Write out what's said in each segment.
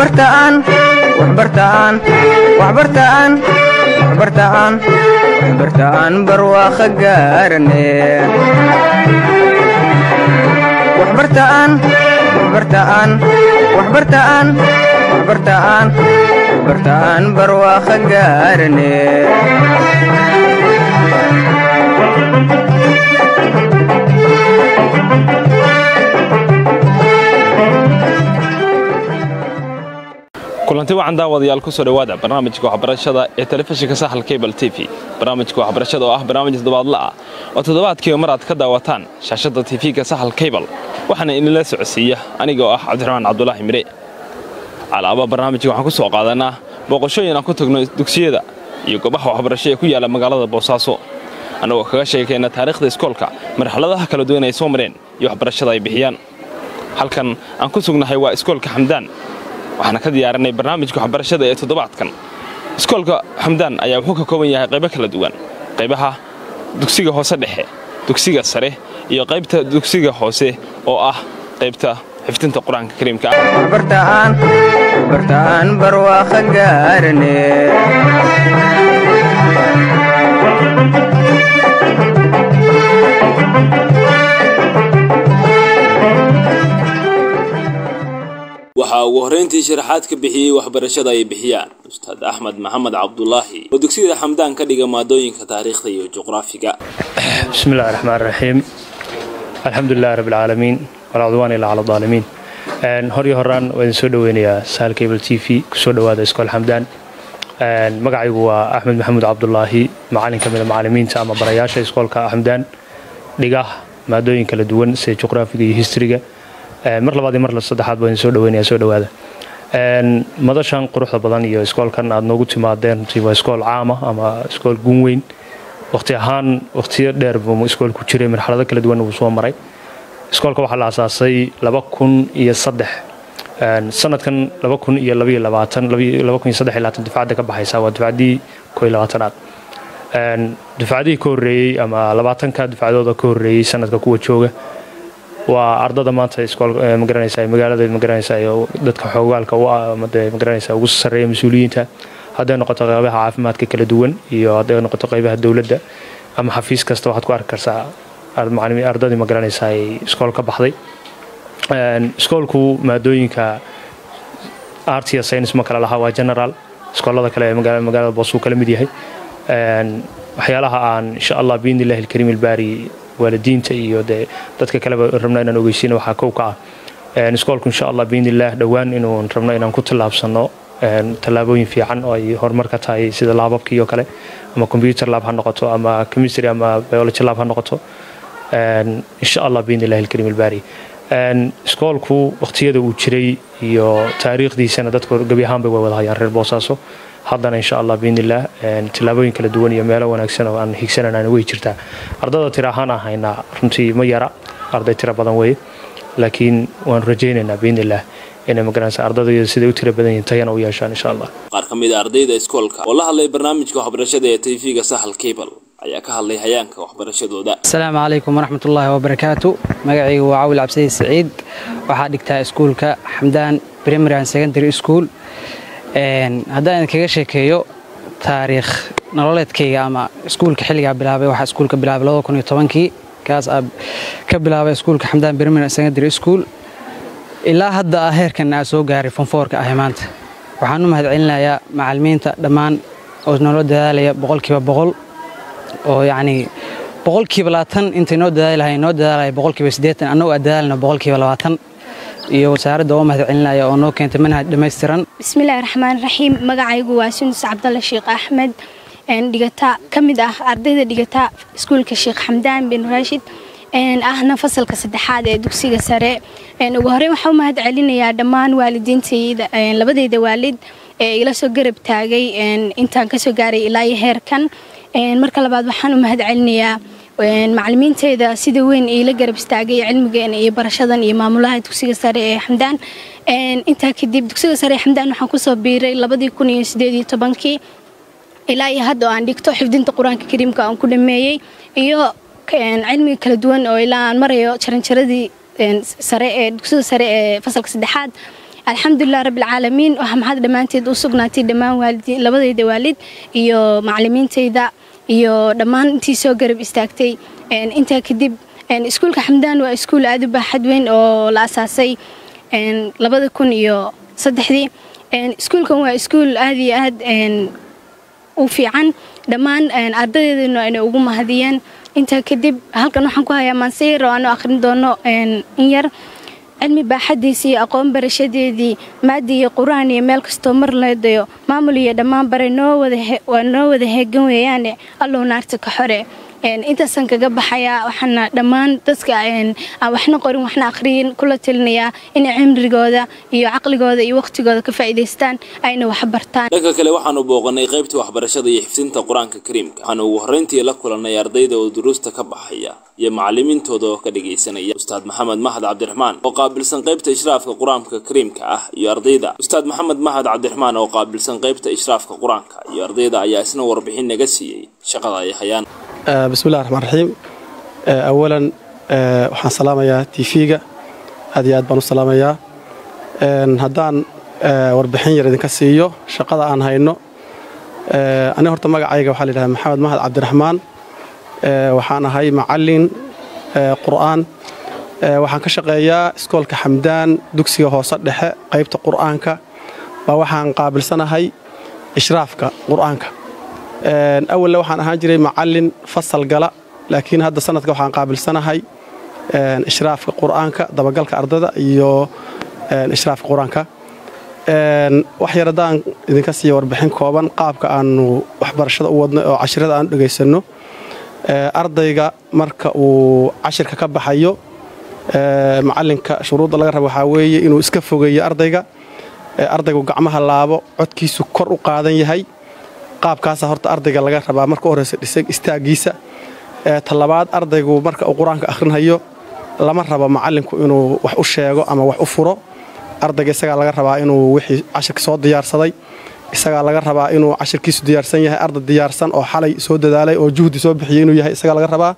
waxbartaan waxbartaan waxbartaan waxbartaan waxbartaan barwaaqo gaarane waxbartaan waxbartaan waxbartaan waxbartaan waxbartaan barwaaqo gaarane kulanti wacan daawadayaal kusoo dhowaada barnaamijka waxbarashada ee telefishinka saxal cable t v barnaamijka waxbarashada oo ah barnaamij toddobaadla ah oo toddobaadkiiba mar aad ka daawataan shaashadda tv-ga saxal cable waxaana inila socodsiiya aniga oo ah cabdiraxmaan cabdulaahi mire calaaba barnaamijka waxaan ku soo qaadanaa booqashooyin aan ku tagno dugsiyada iyo goobaha waxbarasho ee ku yaala magaalada boosaaso annagoo kaga sheekayna taariikhda iskoolka marxaladaha kala duwan ay soo mareen iyo waxbarashada ay bixiyaan halkan aan ku sugnahay waa iskoolka xamdaan waxaana ka diyaarinay barnaamijka waxbarashada ee toddobaadkan iskoolka xamdaan ayaa wuxuu ka kooban yahay qaybo kala duwan qaybaha dugsiga hoose dhexe dugsiga sare iyo qaybta dugsiga hoose oo ah qaybta xifdinta qur-aanka kariimka ah waxbartaan waxbartaan barwaaqo gaarane waxaa ugu horrayntii sharaxaad ka bixiyey waxbarashada ay bixiyaan ustaad axmed maxamed cabdulaahi oo dugsiyada xamdaan ka dhiga maadooyinka taariikhda iyo juqraafiga بسم الله الرحمن الرحيم الحمد لله رب العالمين ولا عدوان إلا على الظالمين hor iyo horaan waa idin soo dhaweynayaa sahal cable t v kusoo dhawaada iskool xamdaan magacaygu waa axmed maxamuud cabdulaahi macalin ka mida macalimiinta ama barayaasha iskoolka xamdaan dhiga maadooyin kala duwan sida juqraafiga iyo historyga mar labaad iyo mar saddexaad baa idin soo dhaweynaya soo dhawaada madashan quruxda badan iyo iskoolkan aad noogu timaadeen runtii waa iskool caama ama iskool gun weyn waqti ahaan waqtiyo dheer buu iskoolku jiray marxalado kala duwan uu soo maray iskoolka waxaa la asaasay laba kun iyo saddex sanadkan laba kun iyo labaiyo labaatan laba kun iyo saddex iyo labaatan dufcadda ka baxaysa waa dufcaddii koo iyo labaatanaad dufcadihii ka horreeyey ama labaatanka dufcadooda ka horreeyey sanadka kuwa jooga waa ardada maanta iskool magaranaysa magaalada magaranaysa iyo dadka xoogaalka u ah ama dee magaranaysa ugu sarreeya mas-uuliyiinta hadday noqoto qaybaha caafimaadka kala duwan iyo hadday noqoto qaybaha dowladda ama xafiis kasta waxaad ku arki kartaa ardadii magaranaysa ay iskool ka baxday iskoolku maadooyinka art iyo science ma kale lahaa waa general iskoolada kale ee magaalada boosuu kala mid yahay waxyaalaha aan insha allah biidni illahi alkariim ilbaari waalidiinta iyo dee dadka kaleba rabna inaan ogeysiina waxaa kow ka ah iskoolku insha allah biidni illah dhowaan inuu rabno inaan ku tallaabsano tallaabooyin fiican oo ay horumar ka tahay sida laababkii oo kale ama computer lab ha noqoto ama chemistry ama biology lab ha noqoto insha allah biidni illahi alkariim ilbaari iskoolku waqtiyada uu jiray iyo taariikhdiisana dadku gebi ahaanba way wada hayaan reer boosaaso haddana insha allah biidnillaah tillaabooyin kala duwan iyo meelo wanaagsan oo aan higsananaan way jirtaa ardada tira ahaan aan haynaa runtii ma yara arday tira badan weye laakiin waan rajaynaynaa biidnillaah inay magaranaysa ardadayda siday u tira badan yihiin tayana u yeeshaan insha allah qaar ka mid a ardayda iskoolka oo la hadlay barnaamijka waxbarashada ee tv-ga sahal cable ayaa ka hadlay hayaanka waxbarashadooda asalaamu calaykum waraxmatullaahi wabarakaatu magacaygu waa cawil cabsidi saciid waxaa dhigtaa iskuulka xamdaan primary and secondary school haddaan idinkaga sheekeeyo taariikh nololeedkayga ama iskuulka xilligaa bilaabay waxaa iskuulka bilaabay labada kun iyo tobankii kaas aa ka bilaabay iskuulka xamdaan primary and secondary school ilaa hadda ah heerkan aa soo gaaray fonfoorka ahi maanta waxaan u mahad celinayaa macalimiinta dhammaan oo nolo dadaalaya boqolkiiba boqol oo yacnii boqolkiiba labaatan intay noo dadaali lahay noo dadaalaya boqolkiiba siddeetan annagoo aa dadaalna boqolkiiba labaatan iyo wasaaradda oo mahad celinaya oo noo keentay manhaj dhammaystiran bismillahi raxmaan raxiim magacaygu waa sundus cabdalle sheekh axmed dhigata ka mid ah ardayda dhigata iskuulka sheekh xamdaan bin raashid ahna fasalka saddexaad ee dugsiga sare ugu horeyn waxaa u mahad celinayaa dhammaan waalidiintayda labadeyda waalid ee ila soo garab taagay intaan kasoo gaaray ilaa iyo heerkan marka labaad waxaan u mahad celinayaa macalimiinteyda sida weyn iila garab istaagay cilmigan iyo barashadan iyo maamulaha dugsiga sare ee xamdaan intaa kadib dugsiga sare ee xamdaan waxaan kusoo biiray labadii kun iyo sideed iyo tobankii ilaa iyo hadda oo aan dhigto xifdinta qur-aanka kariimka aan ku dhameeyey iyo cilmiga kala duwan oo ilaa aan marayo jaranjaradii sare ee dugsiga sare ee fasalka saddexaad alxamdulilah rabbilcaalamiin waxaa maxad dhammaanteed u sugnaatay dhammaan waalidii labadayda waalid iyo macalimiintayda iyo dhammaan intii soo garab istaagtay intaa kadib iskuulka xamdaan waa iskuul aad u baaxad weyn oo la asaasay labada kun iyo saddexdii iskuulkan waa iskuul aad iyo aad u fiican dhammaan ardadeedana ayna ugu mahadiyeen intaa kadib halkan waxaan ku hayaa maanseyer oo aanu akhrin doono in yar cilmi baaxadiisii iyo aqoon barashadeedii maadi iyo qur-aan iyo meel kastoo mar leedayo maamul iyo dhammaan bare waa noo wada heegan weeyaane allow naarta ka xore intaasaan kaga baxayaa waxaana dhammaan dadka aan waxna qorin waxna akhriyin kula talinayaa inay cimrigooda iyo caqligooda iyo wakhtigooda ka faa'iidaystaan ayna wax bartaan dhanka kale waxaanu booqanay qaybta waxbarashada iyo xifdinta qur-aanka kariimka waxaanu ugu horreyntii la kulannay ardayda oo duruusta ka baxaya iyo macalimiintooda oo ka dhagaysanaya ustaad maxamed mahad cabdiraxmaan oo qaabilsan qaybta ishraafka qur-aanka kariimka ah iyo ardayda ustaad maxamed mahad cabdiraxmaan oo qaabilsan qaybta ishraafka qur-aanka iyo ardayda ayaa isna warbixin naga siiyey shaqada ay hayaan bismillahi raxmaan raxiim awalan waxaan salaamayaa tv-ga aad iyo aad baan u salaamayaa haddaan warbixin yar idinka siiyo shaqada aan hayno ani horta magacayga waxaa la yidhahdaa maxamed mahad cabdiraxmaan waxaan ahay macallin qur'aan waxaan ka shaqeeyaa iskoolka xamdaan dugsiga hoose dhexe qaybta qur'aanka baa waxaan qaabilsanahay ishraafka qur'aanka awalle waxaan ahaan jiray macallin fasal gala laakiin hadda sanadka waxaan qaabilsanahay ishraafka qur'aanka dabagalka ardada iyo ishraafka qur-aanka wax yar haddaan idinka siiya warbixin kooban qaabka aanu waxbarashada u wadno oo cashirada aanu dhegaysanno ardayga marka uu cashirka ka baxayo macallinka shuruudda laga rabo waxaa weeye inuu iska fogeeyo ardayga ardaygu gacmaha laabo codkiisu kor u qaadan yahay qaabkaasa horta ardayga laga rabaa marka u horeysa dhisay istaagiisa talabaad ardaygu marka uu qur-aanka akhrinhayo lama rabo macallinku inuu wax u sheego ama wax u furo ardayga isagaa laga rabaa inuu wixii cashirka soo diyaarsaday isagaa laga rabaa inuu cashirkiisu diyaarsan yahay arday diyaarsan oo xalay soo dadaalay oo juhdi soo bixiyey inuu yahay isagaa laga rabaa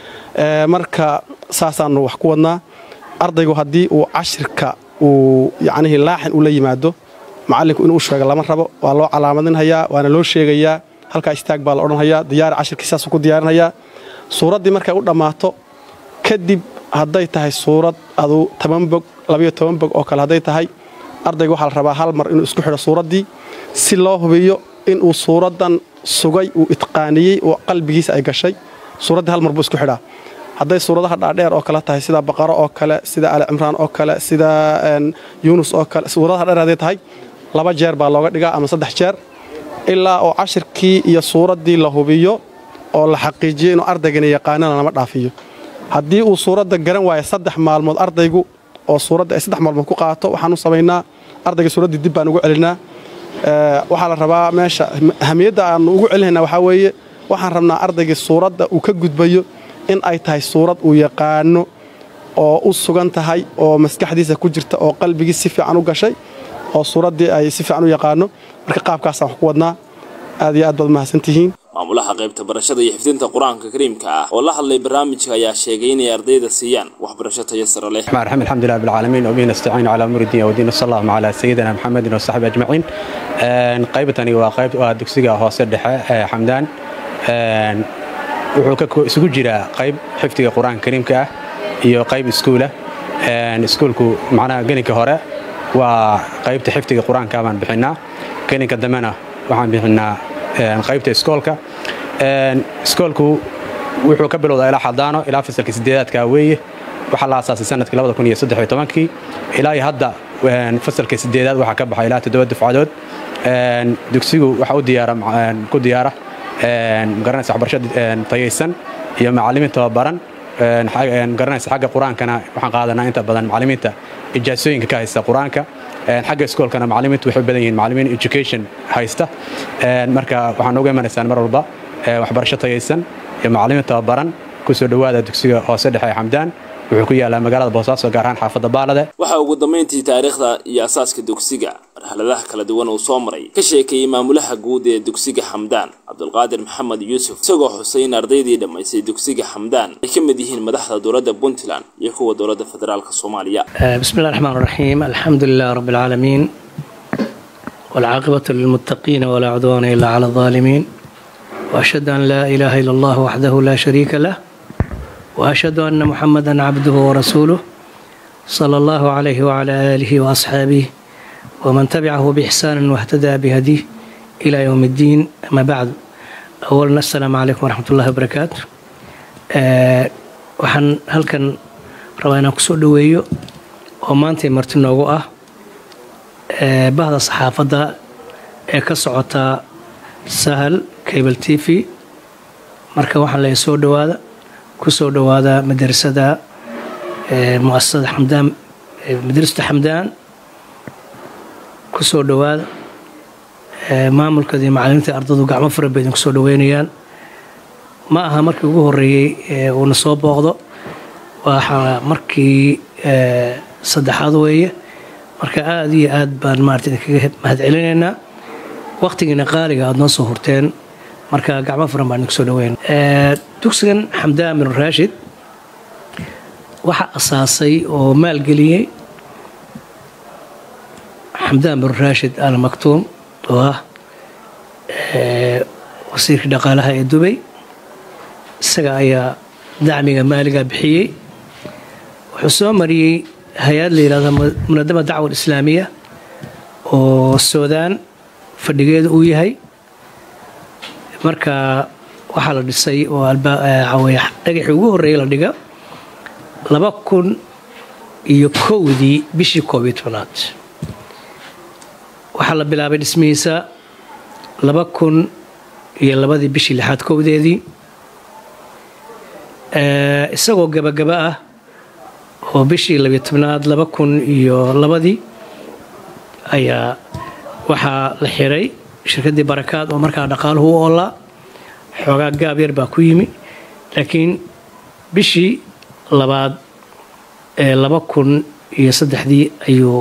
marka saasaanu wax ku wadnaa ardaygu haddii uu cashirka uu yacnihii laaxin ula yimaado macallinku inuu sheego lama rabo waa loo calaamadinhayaa waana loo sheegayaa halkaa istaag baa la odhanhayaa diyaari cashirkii saasuu ku diyaarinhayaa suuraddii markay u dhammaato kadib hadday tahay suurad aduu toban bog labayo toban bog oo kale hadday tahay ardayga waxaa la rabaa hal mar inuu isku xidho suuraddii si loo hubiyo inuu suuraddan sugay uu itqaaniyey oo qalbigiisa ay gashay suuraddii hal mar buu isku xidhaa hadday suuradaha dhaadheer oo kale tahay sida baqaro oo kale sida ali cimraan oo kale sida yuunus oo kale suuradaha dheer hadday tahay laba jeer baa looga dhigaa ama saddex jeer ilaa oo cashirkii iyo suuraddii la hubiyo oo la xaqiijiyo inuu ardaygana yaqaanana lama dhaafiyo haddii uu suuradda garan waayo saddex maalmood ardaygu oo suuradda ay saddex maalmood ku qaato waxaan u samaynaa ardayga suuraddii dib baan ugu celinaa waxaa la rabaa meesha ahamiyadda aanu ugu celinayna waxaa weeye waxaan rabnaa ardaygii suuradda uu ka gudbayo in ay tahay suurad uu yaqaano oo u sugan tahay oo maskaxdiisa ku jirta oo qalbigii si fiican u gashay oo suuraddii ay si fiican u yaqaano marka qaabkaasaan wax ku wadnaa aad iyo aad baad mahadsantihiin maamulaha qaybta barashada iyo xifdinta qur-aanka kariimka ah oo la hadlay barnaamijka ayaa sheegay inay ardayda siiyaan waxbarasho tayo sare leh الرحمن الرحيم الحمد لله بالعالمين وبه نستعين على امور الدين والدين صلى الله على سيدنا محمد وصحبه اجمعين een qaybtani waa qayb waa dugsiga hoose dhexe ee xamdaan een wuxuu ka isugu jiraa qayb xifdiga qur-aanka kariimka ah iyo qayb iskuula een iskuulku macnaha gelinka hore waa qaybta xifdiga qur-aanka baan bixinaa gelinka dambena waxaan bixinaa een qaybta iskoolka een iskoolku wuxuu ka bilowdaa ilaa xadaano ilaa fasalka sideedaadka weeye waxaa la aasaasay sanadkii labada kun iyo saddex iyo tobankii ilaa iyo hadda fasalka sideedaad waxaa ka baxay ilaa toddoba dufcadood dugsigu waxa u diyaara ku diyaara magaranaysa waxbarasho tayaysan iyo macallimiin tababaran magaranaysa xagga qur-aankana waxaan qaadanaa inta badan macallimiinta ijaasooyinka ka haysta qur-aanka xagga iskoolkana macallimiintu waxay u badan yihiin macallimiin education haysta marka waxaan uga imanaysaan mar walba waxbarasho tayaysan iyo macallimiin tababaran kusoo dhowaada dugsiga hoose dhexe ee xamdaan wuxuu ku yaalaa magaalada boosaaso gaar ahaan xaafadda baalade waxaa ugu dambayntii taariikhda iyo asaaska dugsiga marxaladaha kala duwan uu soo maray ka sheekeeyey maamulaha guud ee dugsiga xamdaan cabdulqaadir maxamed yuusuf isagoo xusay in ardaydii dhammaysay dugsiga xamdaan ay ka mid yihiin madaxda dowladda puntland iyo kuwa dowladda federaalk soomaaliya بسم الله الرحمن الرحيم الحمد لله رب العالمين والعاقبة للمتقين ولا عدوان إلا على الظالمين وأشهد أن لا إله إلا الله وحده لا شريك له وأشهد أن محمدا عبده ورسوله صلى الله عليه وعلى آله وأصحابه ومن تبعه بإحسان واهتدى بهديه إلى يوم الدين أما بعد أولا السلام عليكم ورحمة الله وبركاته أه وحن هل كان رواينا كسور دويو ومانتي مرتنوغو أه ee bahda saxaafadda ee ka socota sahal cable t v marka waxaan leeyahay soo dhowaada ku soo dhowaada madrasada muasasada xamdaan madrasada xamdaan ku soo dhowaada maamulkeeda iyo macalimiinta ardadu gacmo fara bay idinku soo dhoweynayaan ma aha markii ugu horeeyey uuna soo booqdo waxaa markii saddexaad weeye marka aada iyo aad baan maarata idinkaga mahad celinaynaa waqtigiina qaaliga aada noo soo hurteen marka gacmo furan baan idinku soo dhaweyn dugsigan xamdaan bin raashid waxaa asaasay oo maalgeliyey xamdaan bin raashid al maktuum oo ah wasiirkii dhaqaalaha ee dubay isaga ayaa dacmiga maaliga bixiyey wuxuu soo mariyey hay-ad la yidhahdo munadama dacwa islaamiya oo suudaan fadhigeeda uu yahay marka waxaa la dhisay oo dhagaxii ugu horreeyay la dhiga laba kun iyo kowdii bishii koob iyo tobnaad waxaa la bilaabay dhismihiisa laba kun iyo labadii bishii lixaad kowdeedii isagoo gabagaba ah oo bishii labiyo tobnaad laba kun iyo labadii ayaa waxaa la xiray shirkaddii barakaad oo markaa dhaqaaluhu u oolaa xoogaa gaab yar baa ku yimi laakiin bishii labaad ee laba kun iyo saddexdii ayuu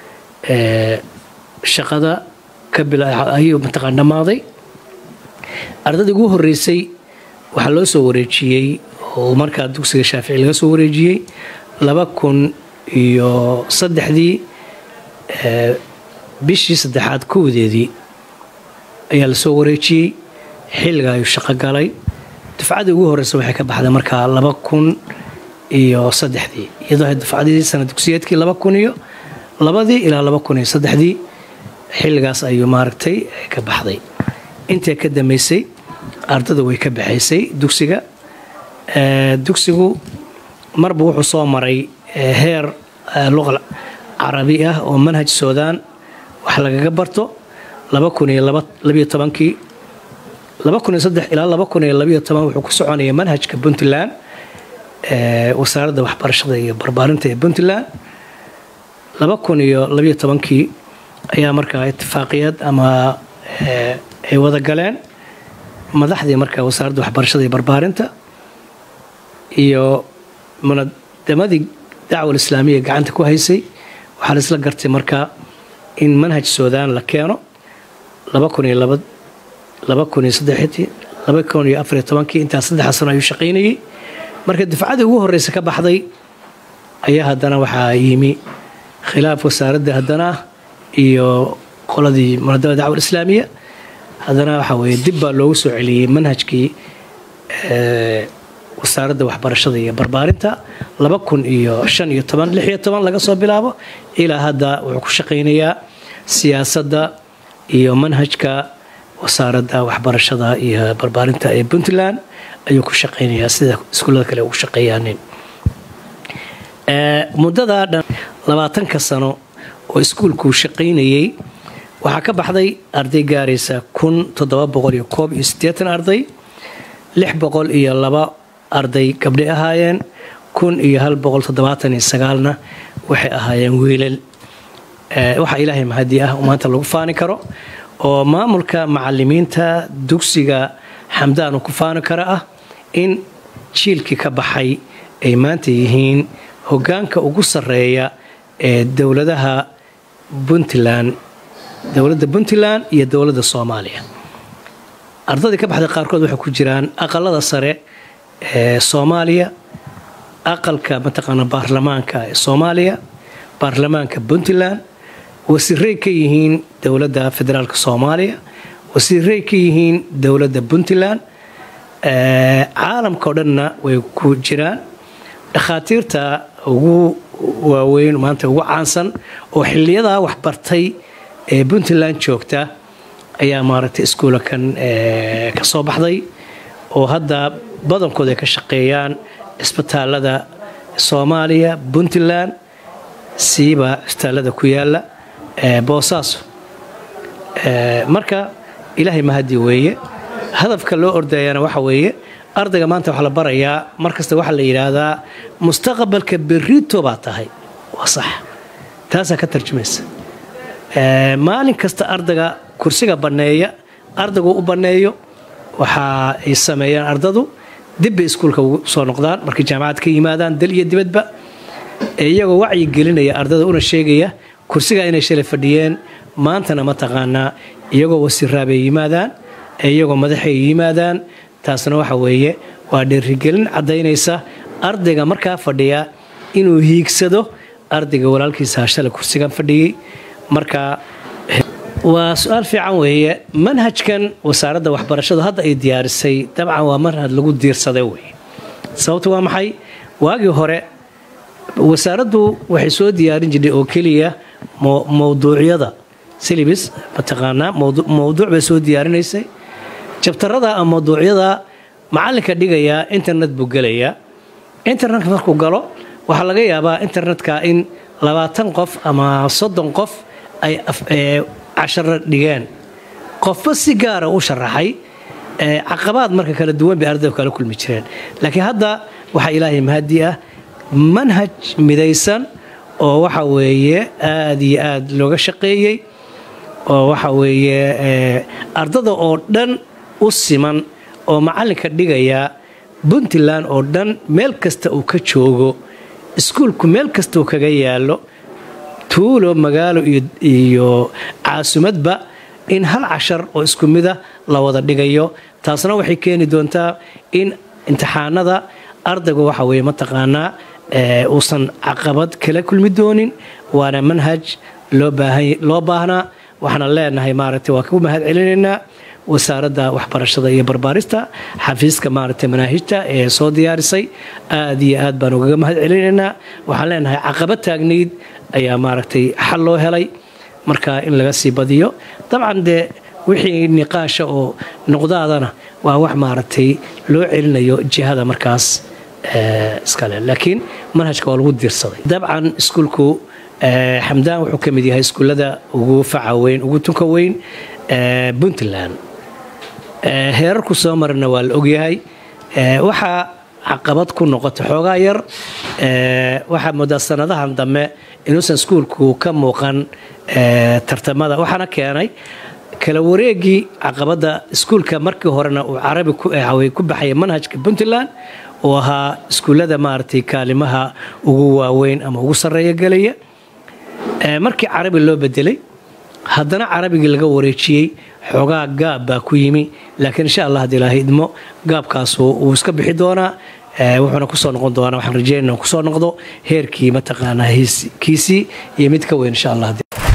shaqada ka ayuu mataqaan dhammaaday ardadii ugu horreysay waxaa loo soo wareejiyey oo markaa dugsiga shaafici laga soo wareejiyey laba kun iyo saddexdii bishii saddexaad kowdeedii ayaa lasoo wareejiyey xilliga ayuu shaqo galay dufcadii ugu horreysa waxay ka baxday markaa laba kun iyo saddexdii iyadoo dufcadii sana dugsiyeedkii laba kun iyo labadii ilaa laba kun iyo saddexdii xilligaas ayuu maaragtay ka baxday intii ka dambeysay ardada way ka baxaysay dugsiga dugsigu marba wuxuu soo maray heer luqa carabi ah oo manhaj suudaan wax lagaga barto laba kun iyo labayo tobankii laba kun iyo saddex ilaa laba kun iyo labayo toban wuxuu ku soconaya manhajka puntland wasaaradda waxbarashada iyo barbaarinta ee puntland laba kun iyo labayo tobankii ayaa markaa itifaaqiyad ama ay wada galeen madaxdii markaa wasaaradda waxbarashada iyo barbaarinta iyo munadamadii dacwal islaamiya gacanta ku haysay waxaa la isla gartay markaa in manhaj suudaan la keeno laba kun iyo laba laba kun iyo saddexdii laba kun iyo afariyo tobankii intaas saddexa sano ayuu shaqaynayey marka dufcadii ugu horreysa ka baxday ayaa haddana waxaa yimi khilaaf wasaaradda haddana iyo qoladii munadamada dacwal islaamiya haddana waxaa weeye dib baa loogu soo celiyey manhajkii wasaaradda waxbarashada iyo barbaarinta laba kun iyo shan iyo toban lix iyo toban laga soo bilaabo ilaa hadda wuxuu ku shaqaynayaa siyaasadda iyo manhajka wasaaradda waxbarashada iyo barbaarinta ee puntland ayuu ku shaqaynayaa sida iskuullada kale ugu shaqeeyaanin muddadaa dhan labaatanka sano oo iskuulkuu shaqaynayey waxaa ka baxday arday gaaraysa kun toddoba boqol iyo koob iyo siddeetan arday lix boqol iyo laba arday gabdhay ahaayeen kun iyo hal boqol toddobaatan iyo sagaalna waxay ahaayeen wiilal waxaa ilaahay mahadi ah maanta lagu faani karo oo maamulka macalimiinta dugsiga xamdaan uu ku faani karo ah in jiilkii ka baxay ay maanta yihiin hoggaanka ugu sarreeya ee dowladaha puntland dowladda puntland iyo dowladda soomaaliya ardadii ka baxday qaarkood waxay ku jiraan aqalada sare ee soomaaliya aqalka mataqaana baarlamaanka ee soomaaliya baarlamaanka puntland wasiiray ka yihiin dowladda federaalk soomaaliya wasiiray ka yihiin dowladda puntland caalamka o dhanna way ku jiraan dhakhaatiirta ugu waaweyn maanta ugu caansan oo xiliyadaa waxbartay ee puntland joogta ayaa maaragtay iskuulakan ka soo baxday oo hadda badankooda ay ka shaqeeyaan cisbitaalada soomaaliya puntland siiba cisbitaalada ku yaala boosaaso marka ilaahay mahadi weeye hadafka loo ordayana waxa weeye ardayga maanta waxaa la barayaa markasta waxaa la yidhaahdaa mustaqbalka berito baa tahay waa sax taasaa ka tarjumaysa maalin kasta ardayga kursiga banneeya ardaygu u banneeyo waxa ay sameeyaan ardadu dibbay iskuulka ugu soo noqdaan markay jaamacad ka yimaadaan dal iyo dibadba iyagoo wacyi gelinaya ardada una sheegaya kursiga inay shalay fadhiyeen maantana mataqaanaa iyagoo wasiiraabay yimaadaan iyagoo madaxay yimaadaan taasna waxa weeye waa dhiirigelin caddaynaysa ardayga markaa fadhiya inuu hiigsado ardayga walaalkiisa shalay kursigan fadhiyey marka waa su-aal fiican weeye manhajkan wasaaradda waxbarashadu hadda ay diyaarisay dabcan waa manhaj lagu diirsaday weye sababta waa maxay waagii hore wasaaraddu waxay soo diyaarin jirtay oo keliya mowduucyada silibis mataqaanaa mowduuc bay soo diyaarinaysay jabtarada ama mawduucyada macalinka dhigayaa internet buu gelayaa internetka markuu galo waxaa laga yaabaa internetka in labaatan qof ama soddon qof ay casharo dhigeen qofba si gaara u sharaxay caqabaad marka kala duwan bay ardaydu kala kulmi jireen laakiin hadda waxaa ilaahay mahadi ah manhaj midaysan oo waxa weeye aada iyo aada looga shaqeeyey oo waxa weeye ardada oo dhan u siman oo macalinka dhigaya puntland oo dhan meel kasta uu ka joogo iskuulku meel kasta uu kaga yaalo tuulo magaalo iyo caasimadba in hal cashar oo isku mida la wada dhigayo taasna waxay keeni doontaa in imtixaanada ardaygu waxa weye mataqaanaa uusan caqabad kala kulmi doonin waana manhaj loo baahnaa waxaana leenahay maaragtay waa ku mahad celinaynaa wasaaradda waxbarashada iyo barbaarista xafiiska maaragtay manaahijta ee soo diyaarisay aad iyo aad baan ugaga mahad celinaynaa waxaan leenahay caqabad taagnayd ayaa maaragtay xal loo helay marka in laga sii badiyo dabcan dee wixii niqaasha oo noqdaadana waa wax maaragtay loo celinayo jihada markaas iskale laakiin manhajka waa lagu diirsaday dabcan iskuulku xamdaan wuxuu ka mid yahay iskuullada ugu faca weyn ugu tunka weyn puntland heerarku soo marana waa la ogyahay waxaa caqabad ku noqota xoogaa yar waxaa moodaa sanadahan dambe inuusan iskuulku ka muuqan tartamada waxaana keenay kala wareegii caqabadda iskuulka markii horena uu carabi ku baxaya manhajka puntland oo ahaa iskuullada maaragtay kaalimaha ugu waaweyn ama ugu sarreeya gelaya markii carabi loo bedelay haddana carabigii laga wareejiyey xoogaa gaab baa ku yimi laakiin insha allah haddii ilaahay idmo gaabkaasu wuu iska bixi doonaa wuxuuna kusoo noqon doonaa waxaan rajeynana kusoo noqdo heerkii mataqaanaa kiisii iyo mid ka weyn insha allah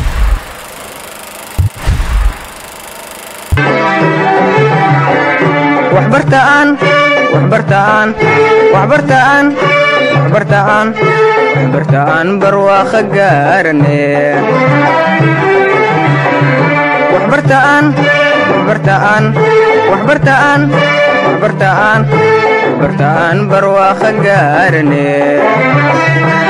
waxbartaan waxbartaan waxbartaan waxbartaan waxbartaan barwaaqo gaarane waxbartaan waxbartaan waxbartaan waxbartaan waxbartaan barwaaqo gaarane